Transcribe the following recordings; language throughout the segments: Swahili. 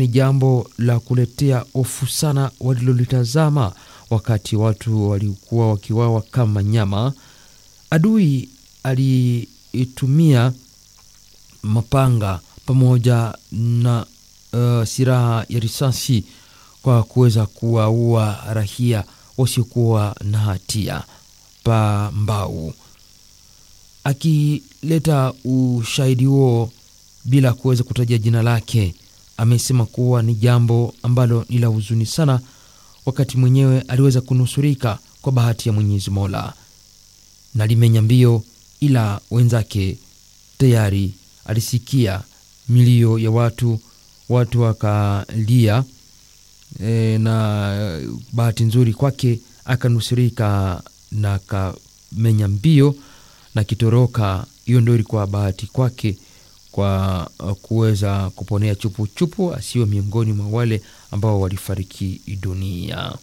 ni jambo la kuletea hofu sana walilolitazama wakati watu walikuwa wakiwawa kama nyama. Adui aliitumia mapanga pamoja na uh, silaha ya risasi kwa kuweza kuwaua raia wasiokuwa na hatia pa Mbau, akileta ushahidi huo bila kuweza kutaja jina lake. Amesema kuwa ni jambo ambalo ni la huzuni sana, wakati mwenyewe aliweza kunusurika kwa bahati ya Mwenyezi Mola na limenya mbio, ila wenzake tayari alisikia milio ya watu, watu wakalia e, na bahati nzuri kwake akanusurika na akamenya mbio na kitoroka. Hiyo ndio ilikuwa bahati kwake kwa kuweza kuponea chupu chupu, asiwe miongoni mwa wale ambao walifariki dunia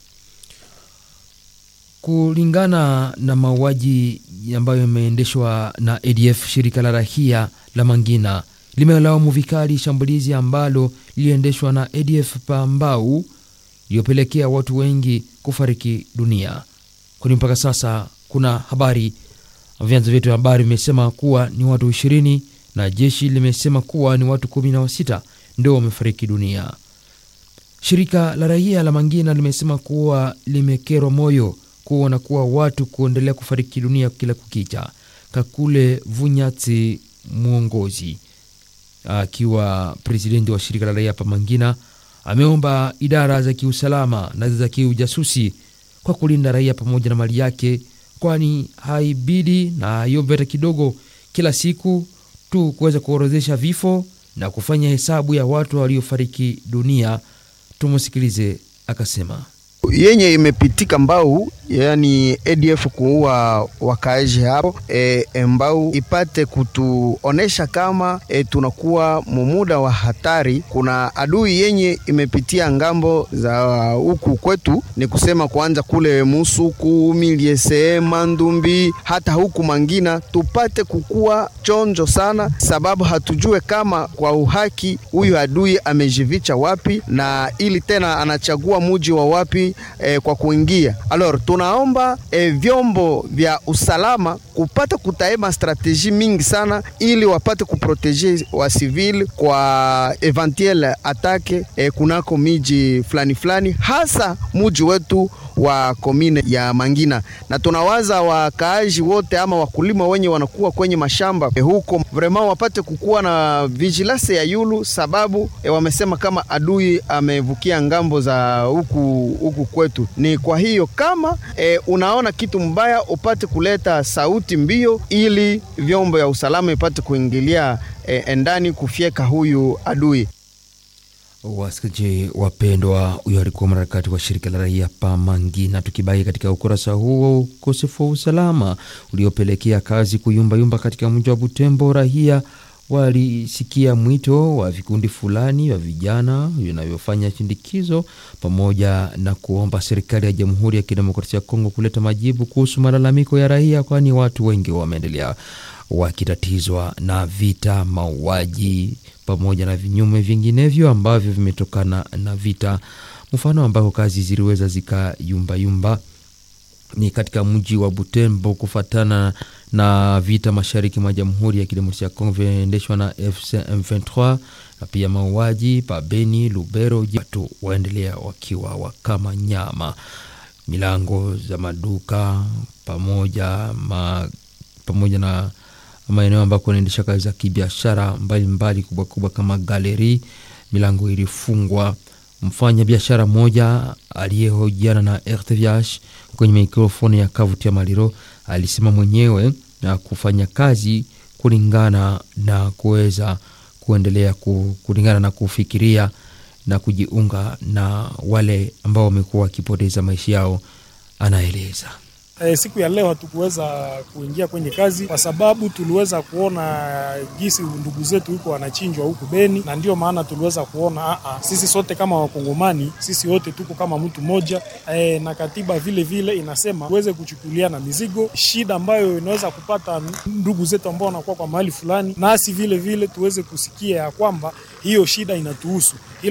kulingana na mauaji ambayo yameendeshwa na ADF. Shirika la rahia la Mangina limelaumu vikali shambulizi ambalo liliendeshwa na ADF Pambau iliyopelekea watu wengi kufariki dunia, kwani mpaka sasa kuna habari, vyanzo vyetu vya habari vimesema kuwa ni watu ishirini na jeshi limesema kuwa ni watu kumi na sita ndio wamefariki dunia. Shirika la raia la Mangina limesema kuwa limekerwa moyo kuona kuwa watu kuendelea kufariki dunia kila kukicha. Kakule Vunyatsi mwongozi akiwa presidenti wa shirika la raia pa Mangina ameomba idara za kiusalama na za kiujasusi kwa kulinda raia pamoja na mali yake, kwani haibidi na haiombe hata kidogo kila siku tu kuweza kuorozesha vifo na kufanya hesabu ya watu waliofariki dunia. Tumusikilize akasema yenye imepitika Mbau, yani ADF kuua wakaaji hapo e, Mbau ipate kutuonesha kama e, tunakuwa mumuda wa hatari. Kuna adui yenye imepitia ngambo za huku kwetu, ni kusema kwanza kule Musuku, Miliese, Mandumbi, hata huku Mangina, tupate kukuwa chonjo sana, sababu hatujue kama kwa uhaki huyu adui amejivicha wapi na ili tena anachagua muji wa wapi E, kwa kuingia alors, tunaomba e, vyombo vya usalama kupata kutaema strateji mingi sana ili wapate kuproteje wa civil kwa eventuel atake e, kunako miji fulani fulani, hasa muji wetu wa komine ya Mangina, na tunawaza wakaaji wote ama wakulima wenye wanakuwa kwenye mashamba e, huko vraiment wapate kukuwa na vigilance ya yulu, sababu e, wamesema kama adui amevukia ngambo za huku huku kwetu. Ni kwa hiyo kama e, unaona kitu mbaya upate kuleta sauti mbio, ili vyombo ya usalama ipate kuingilia e, ndani kufyeka huyu adui. Wasikilizaji wapendwa, huyo alikuwa mwanaharakati wa shirika la raia pa Mangina. Tukibaki katika ukurasa huo, ukosefu wa usalama uliopelekea kazi kuyumbayumba katika mji wa Butembo, raia walisikia mwito wa vikundi fulani vya vijana vinavyofanya shindikizo pamoja na kuomba serikali ya Jamhuri ya Kidemokrasia ya Kongo kuleta majibu kuhusu malalamiko ya raia, kwani watu wengi wameendelea wakitatizwa na vita, mauaji pamoja na vinyume vinginevyo ambavyo vimetokana na vita. Mfano ambako kazi ziliweza zikayumbayumba ni katika mji wa Butembo kufatana na vita mashariki mwa Jamhuri ya Kidemokrasia ya Kongo vinaendeshwa na FC M23 na pia mauaji pa Beni, Lubero, watu waendelea wakiwa wakama nyama. Milango za maduka pamoja ma, pamoja na maeneo ambako wanaendesha kazi za kibiashara mbalimbali kubwa kubwa kama galeri, milango ilifungwa. Mfanya biashara mmoja aliyehojiana na RTVH kwenye mikrofoni ya Kavutia Maliro alisema mwenyewe na kufanya kazi kulingana na kuweza kuendelea kulingana na kufikiria na kujiunga na wale ambao wamekuwa wakipoteza maisha yao, anaeleza. E, siku ya leo hatukuweza kuingia kwenye kazi kwa sababu tuliweza kuona jinsi ndugu zetu huko wanachinjwa huku Beni, na ndio maana tuliweza kuona a a, sisi sote kama Wakongomani, sisi wote tuko kama mtu mmoja e, na katiba vile vile inasema tuweze kuchukuliana mizigo, shida ambayo inaweza kupata ndugu zetu ambao wanakuwa kwa mahali fulani, nasi vile vile tuweze kusikia ya kwamba hiyo shida inatuhusu.